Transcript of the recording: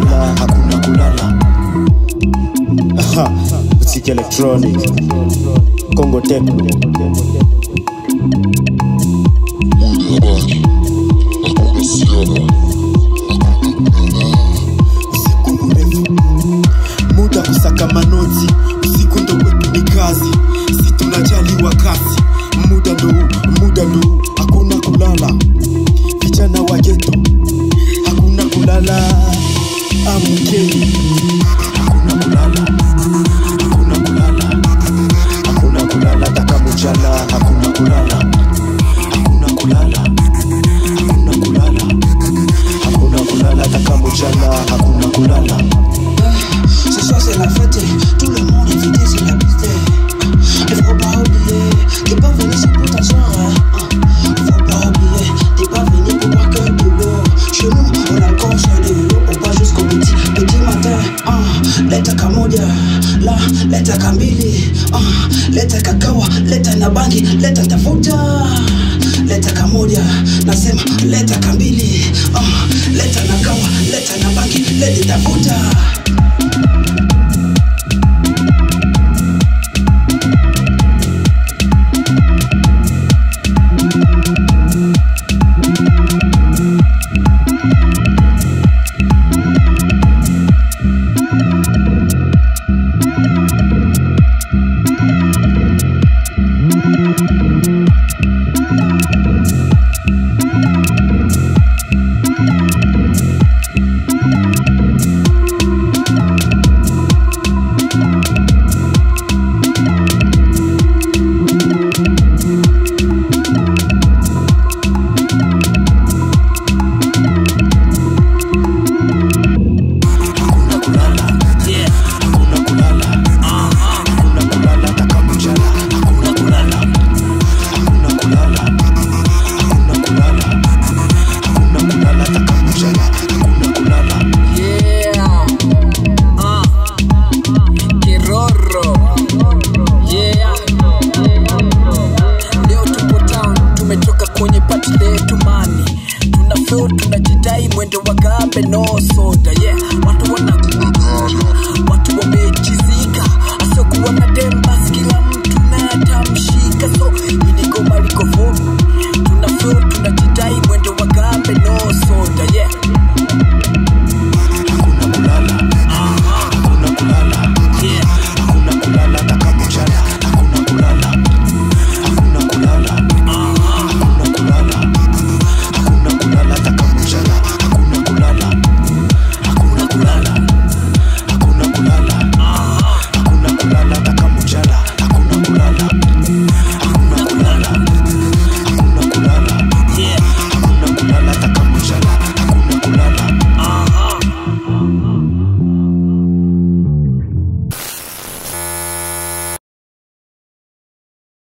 mchana hakuna kulala Aha, muziki electronic Congo techno usiku mrefu muda kusaka manoti usiku ndo kwetu ni kazi si tunajali wakati muda ndo huu, muda ndo huu, hakuna kulala vijana wa geto hakuna kulala amkeni hakuna kulala hakuna kulala hakuna kulala taka mchana hakuna kulala hakuna kulala hakuna kulala hakuna kulala taka mchana hakuna kulala Ce soir c'est la fête, tout le monde invité c'est la piste. Il faut pas oublier, t'es pas venu c'est pour t'asseoir. hein. Faut pas oublier, t'es pas venu pour boire que de l'eau. Chez nous, on a le corps sur de l'eau, on va jusqu'au petit, petit matin. hein. Leta kamoja, la, leta kambili. hein. Leta kakawa, leta na bangi, leta tafuta. Leta kamoja, nasema leta kambili. ah. Leta na kawa, leta na bangi, leta tafuta.